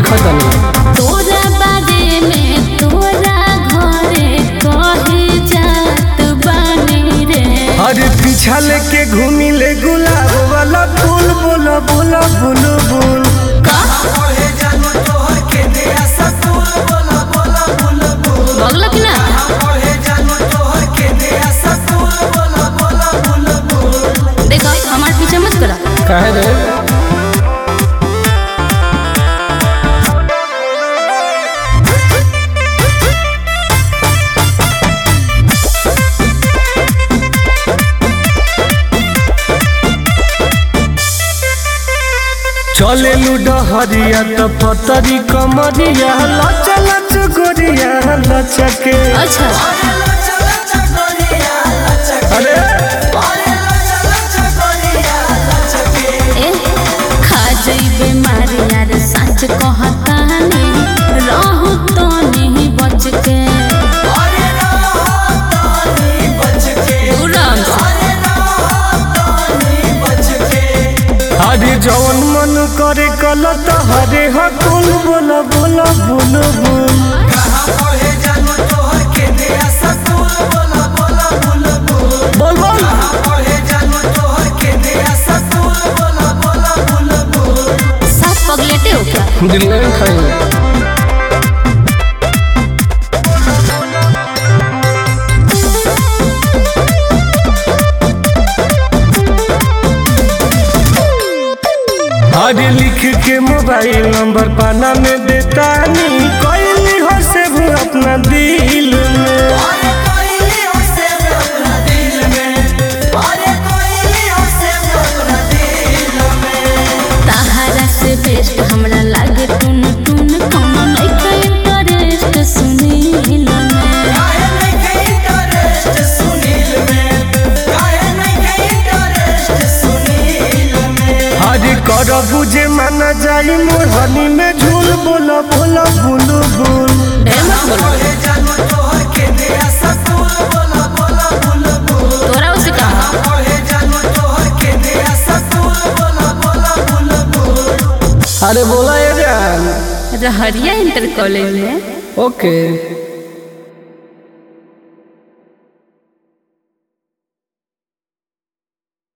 देखत नहीं तोरा बारे में तोरा घरे कहे जात बानी रे अरे पीछा लेके घूमी ले गुलाब वाला फूल बोला बोला बुलु बुल का बगल की ना देखो हमारे पीछे मत करा कहे रे चले लुडहरिया तो पतरी कमरिया लच लच गोरिया लचके अच्छा अरे ए खा जइबे मारे यार सच कहतानी रहू तो नहीं बच के दूराम से अरे जवन मन करे कलत हरे हकुल बोला बोला बुल बुल बोल बोल सब पगलेटे हो क्या दिल में खाएंगे अरे लिख के मोबाइल नंबर पाना में देतानी कैली हो से वो अपना दिल में ताहरा से बेस्ट हमरा लागे टून टून कोनो नहीं के इंटरेस्ट सुनील में अरे कर बुझे माना जाई मोरहनी में झूल बोला बोला बुलु बुल ढेर मत बोलो तोरा उसे कहा अरे बोला ये जान रहरिया इंटर कॉलेज में ओके